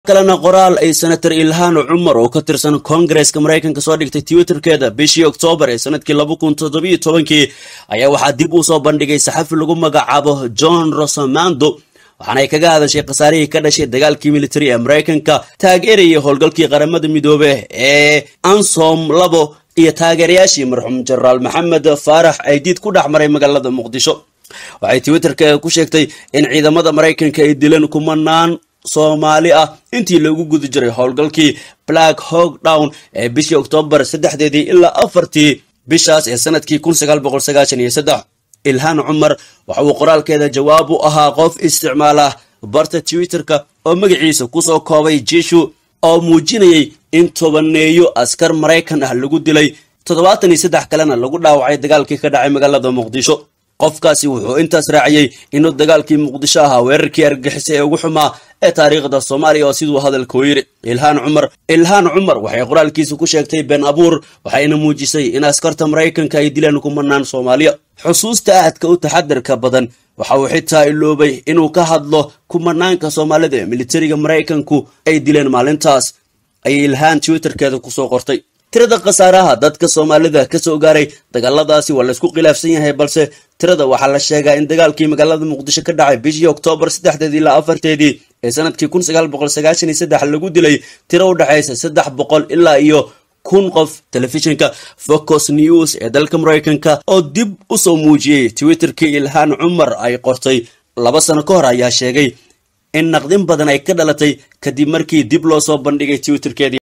kalena qoraal ay senator ilhaan cumar oo ka tirsan koongareska maraykanka soo dhigtay twitterkeeda bishii oktoobar ee sanadkii laba kun toddobiyo tobankii ayaa waxaa dib uu soo bandhigay saxafi lagu magacaabo john rosamando waxaana ay kaga hadashay khasaarihii ka dhashay dagaalkii militari ee maraykanka taageerayay howlgalkii qaramada midoobe ee ansom labo iyo taageerayaashii marxuum jenaraal maxamed faarax aydiid ku dhex maray magaalada muqdisho waxay twitterka ku sheegtay in ciidamada maraykanka ay dileen kumanaan soomaali ah intii lagu guda jiray howlgalkii black hog down ee bishii oktoobar saddexdeedii ilaa afartii bishaas ee sanadkii kun sagaal boqol sagaashan iyo saddex ilhaan cumar waxa uu qoraalkeeda jawaab u ahaa qof isticmaala barta twitterka oo magaciisa kusoo koobay jishu oo muujinayay in tobaneeyo askar maraykan ah lagu dilay toddobaatan iyo saddex kalena lagu dhaawacay dagaalkii ka dhacay magaalada muqdisho qofkaasi wuxuu intaas raaciyey inuu dagaalkii muqdisho ahaa weerarkii argixisay ee ugu xumaa ee taariikhda soomaaliya oo siduu hadalka u yidhi ilhaan cumar ilhaan cumar waxay qoraalkiisa ku sheegtay been abuur waxayna muujisay in askarta maraykanka ay dileen kumanaan soomaaliya xusuusta aadka u taxadarka badan waxa uu xitaa iloobay inuu ka hadlo kumanaanka soomaalida ee militariga maraykanku ay dileen maalintaas ayay ilhaan twitterkeeda kusoo qortay tirada khasaaraha dadka soomaalida kasoo gaaray dagaaladaasi waa laysku khilaafsan yahay balse tirada waxaa la sheegaa in dagaalkii magaalada muqdisho ka dhacay bishii oktoobar saddexdeedii ilaa afarteedii ee sanadkii kun sagaal boqol sagaashan iyo saddex lagu dilay tiro u dhexaysa saddex boqol ilaa iyo kun qof telefishinka focus news ee dalka maraykanka oo dib u soo muujiyey twitterkii ilhaan cumar ay qortay laba sano ka hor ayaa sheegay in naqdin badan ay ka dhalatay kadib markii dib loo soo bandhigay twitterkeedii